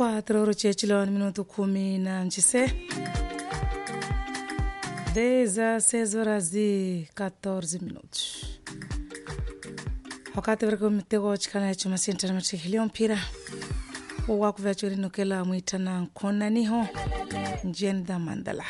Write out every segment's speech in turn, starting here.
24 horas chechilo ni minuto kumi na nchise 16 horas e 14 minutos wakati variko mitego chikana echo masintana matikilio mpira wakuvachorinokela mwitana nkonaniho njiani dha mandala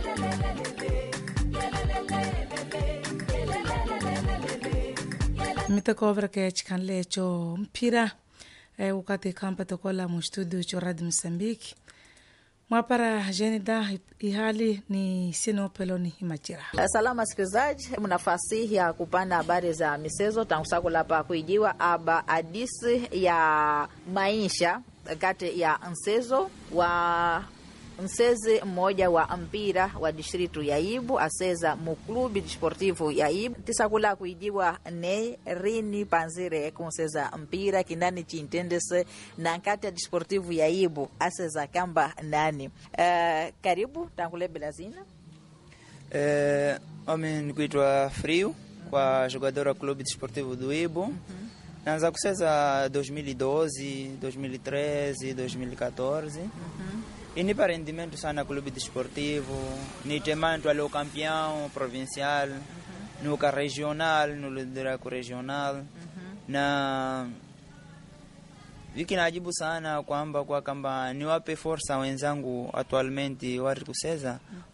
mitekovrake chikanle echo mpira e, wakati kampa tokola mustudio cho radio msambiki mwapara jenida ihali ni sinopeloni himachira Salama wasikilizaji, mnafasi ya kupanda habari za michezo tangu sakula pa kuijiwa aba adisi ya maisha kati ya mchezo wa msezi mmoja wa mpira wa distritu ya Ibu aseza muklubi desportivo ya Ibu tisakula kuijiwa ne rini panzire kunseza mpira kindani chintendese na nkati ya desportivo ya Ibu aseza kamba nani. Uh, karibu tangule belazina Eh, mimi nikuitwa Friu kwa jogador wa clube desportivo do Ibo. Naanza kucheza 2012, 2013, 2014. E nipa rendimento sana clube desportivo, ni temanto ali o campeão provincial, no ca regional, no liderato regional. Na wiki najibu sana kwamba kwa kamba niwape forsa wenzangu atualmente wari kucheza